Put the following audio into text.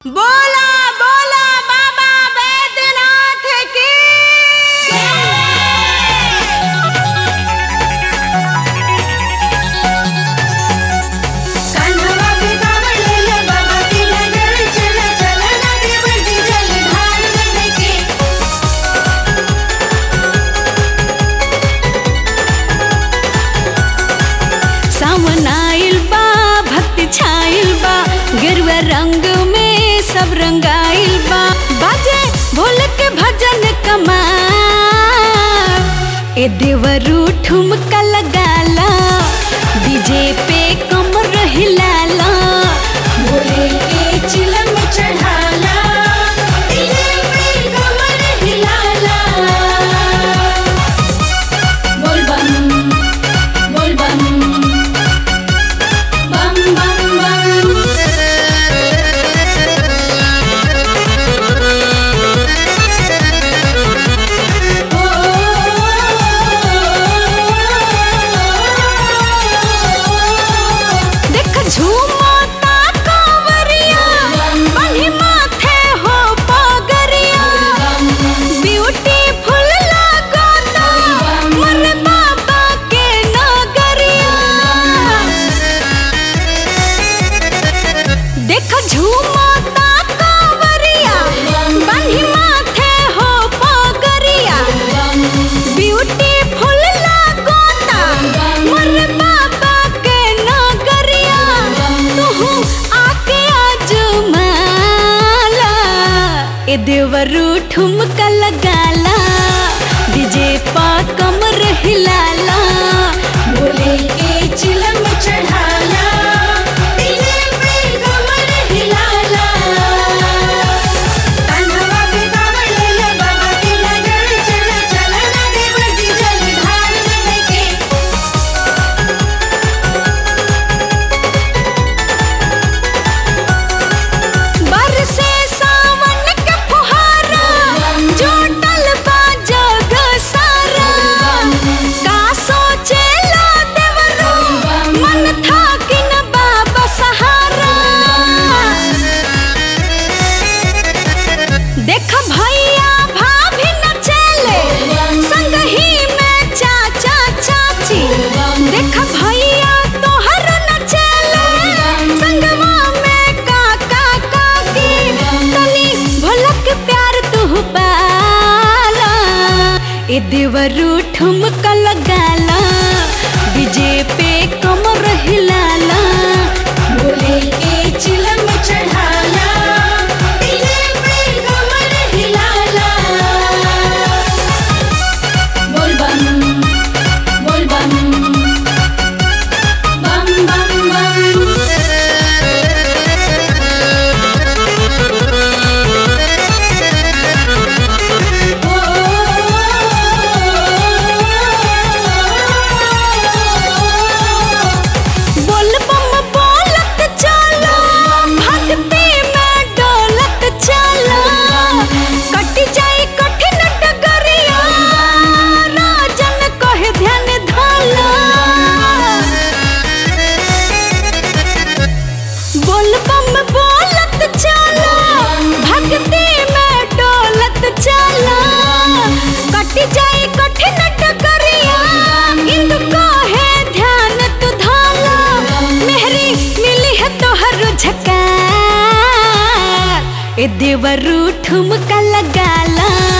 बोला बोला बाबा बैद्यनाथ की कान्हा पे कावड़ लेले बाबा की नगर चला चला नदी बरसी जल ढाल बन के सावन आइल बा भक्ति छाइल बा गेरुआ रंग में सब रंगाइल बा बाजे भोल के भजन कमा ए देवरू ठुमका लगाला डीजे पे कमर हिलाला भोले के चिलम चढ़ाला डीजे पे कमर हिलाला बोल बम बोल बम बम बम बम देख झूमता कांवरिया बन्ही माथे हो पगरिया ब्यूटीफुल लागता मोर बाबा के नगरिया देख झूमता कांवरिया बन्ही माथे हो पगरिया ब्यूटीफुल लागता मोर बाबा के नगरिया तू आके आजमाला ए देवरू ठुमका लगाला डीजे पा कमर हिलाला भोले के चिलम चढ़ाला डीजे पे कमर हिलाला कान्हा पे कावड़ लेले बाबा की नगर चला चला नदी बरसी जल ढाल बन के बरसे सावन के फुहारा जोटल बा जग सारा का सोचेला देवरू मन था कि न बाबा सहारा देख भैया भाभी न चले संग ही में चाचा चाची देख भैया तोहर न चले संगवा में काका काकी तनी भलक प्यार तू पाला ए देवरू ठुमका लगाला डीजे पे कमर हिलाला भोले के चिलम चढ़ाला डीजे पे कमर हिलाला बोल बम बोल बम बम बम बम बोल बम बोलत चलो भक्ति में डोलत चलो कट जाई कठिन डगरिया राजन कहे ध्यान धला बोल बम बोलत चलो भक्ति में डोलत चलो कट जाई कठिन डगरिया इंदु कहे ध्यान तू धाला मेहरी मिली है तोहर झकार ए देवरू ठुमका लगाला